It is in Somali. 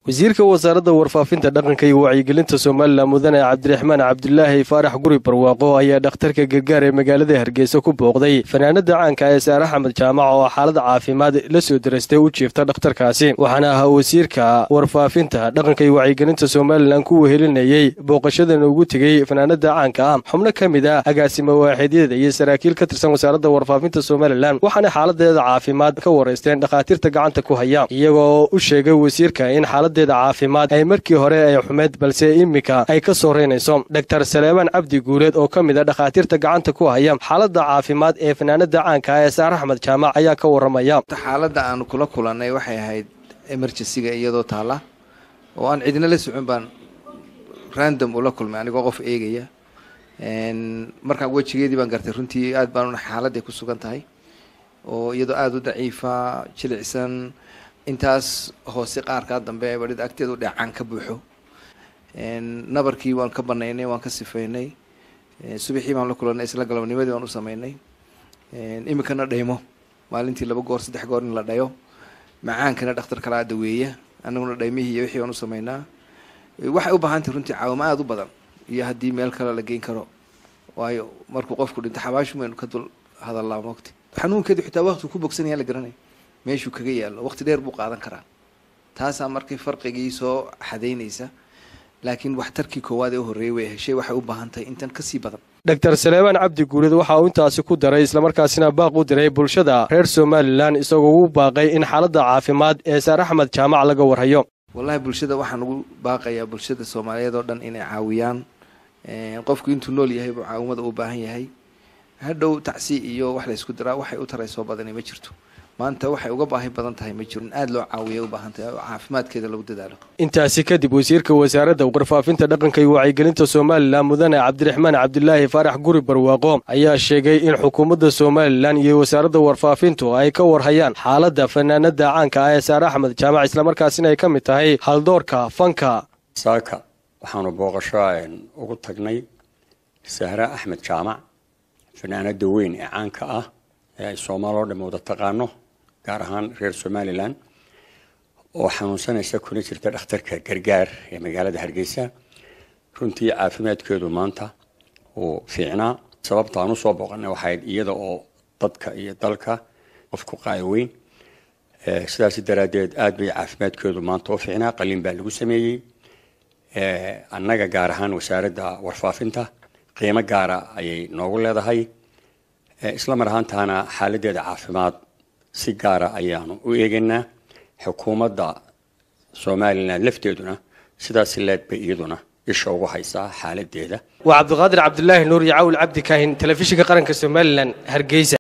wasiirka wasaaradda warfaafinta dhaqanka iyo wacyigelinta somalilan mudane cabdiraxmaan cabdulaahi faarax guri barwaaqo ayaa dhakhtarka gargaar ee magaalada hargeysa ku booqday fanaanada caanka ee saare axmed jaamac oo xaalada caafimaad la soo darastay u jiifta dhakhtarkaasi waxaana ahaa wasiirka warfaafinta dhaqanka iyo wacyigelinta somalilan ku wehelinayey booqashadan ugu tegey fanaanada caanka ah xubno ka mid ah agaasimo waaxidyada iyo saraakiil ka tirsan wasaaradda warfaafinta somalilan waxaana xaaladeeda caafimaad ka waraysteen dhakhaatiirta gacanta ku haya iyagoo u sheegay wasiirka in xaalada caafimaad ay markii hore ay xumeyd balse iminka ay ka soo reynayso doctor saleebaan cabdi guuleed oo ka mid a dhakhaatiirta gacanta ku haya xaaladda caafimaad ee fanaanada caanka ee saare axmed jaamac ayaa ka waramaya xaaladda aanu kula kulannay waxay ahayd emergencyga iyadoo taalla oo aan cidina la socon baan random ula kulmay anigoo qof eegaya markaa wejigeedii baan gartay runtii aad baan xaaladday ku sugan tahay oo iyadoo aada u daciifa jilicsan intaas hoose qaarkaa dambe badhida agteedu dheecaan ka buuxo nabarkii waan ka banaynay waan ka sifaynay subaxii baan la kulanay isla galabnimadii waan u sameynay iminkana dhaymo maalintii laba goor saddex goor in la dhayo macaankana dhakhtar kalaa daweeya anaguna dhaymihii iyo wixii waan u sameynaa waxay u baahantahy runtii caawimo aada u badan iyo haddii meel kale la geyn karo waayo markuu qofku dhinto xabaashu maynu ka dul hadallaa mogti xanuunkeedu xitaa waqtigu ku bogsanaya la garanay meeshuu kaga yaallo waqti dheer buu qaadan karaa taasaa markay farqigii soo xadaynaysa laakiin waxtarkii koowaad ee u horreeyay way heshay waxay u baahan tahay intan kasii badan doctor saleebaan cabdi guuleed waxa uu intaasi ku daray islamarkaasina baaq u diray bulshada reer somalilan isagoo ugu baaqay in xaaladda caafimaad ee saar axmed jaamac laga warhayo wallahi bulshada waxaan ugu baaqayaa bulshada soomaaliyeed oo dhan inay caawiyaan qofku intuu nool yahay buu caawimada u baahan yahay hadhow tacsi iyo wax la ysku diraa waxay u taray soo badani ma jirto maanta waxay uga baahi badan tahay ma jiro in aada loo caawiya u baahan tahay oo caafimaadkeeda lagu dadaalo intaasi kadib wasiirka wasaaradda warfaafinta dhaqanka iyo wacyigelinta somalilan mudane cabdiraxmaan cabdulaahi faarax guri barwaaqo ayaa sheegay in xukuumadda somalilan iyo wasaaradda warfaafintu ay ka warhayaan xaaladda fanaanada caanka ah ee saare axmed jaamac islamarkaasina ay ka mid tahay haldoorka fanka saaka waxaanu booqasho ugu tagnay sahre axmed jaamac fanaanada weyn ee caanka ah ee ay soomaali oo dham wada taqaano gaar ahaan reer somalilan oo xanuunsanaysa kuna jirta dhakhtarka gargaar ee magaalada hargeysa runtii caafimaadkeedu maanta uu fiicnaa sababta aan usoo booqanay waxayd iyada oo dadka iyo dalka qof ku qaayaweyn sidaas daraaddeed aada bay caafimaadkeedu maanta u fiicnaa qalin baa lagu sameeyey annaga gaar ahaan wasaaradda warfaafinta qiimo gaara ayay noogu leedahay isla mar ahaantaana xaaladeeda caafimaad si gaara ayaanu u eegaynaa xukuumadda somalilan lafteeduna sidaas leed bay iyaduna isha ugu haysaa xaaladeeda waa cabdiqaadir cabdulaahi nuur iyo cawl cabdi kaahin telefishinka qaranka somalilan hargeysa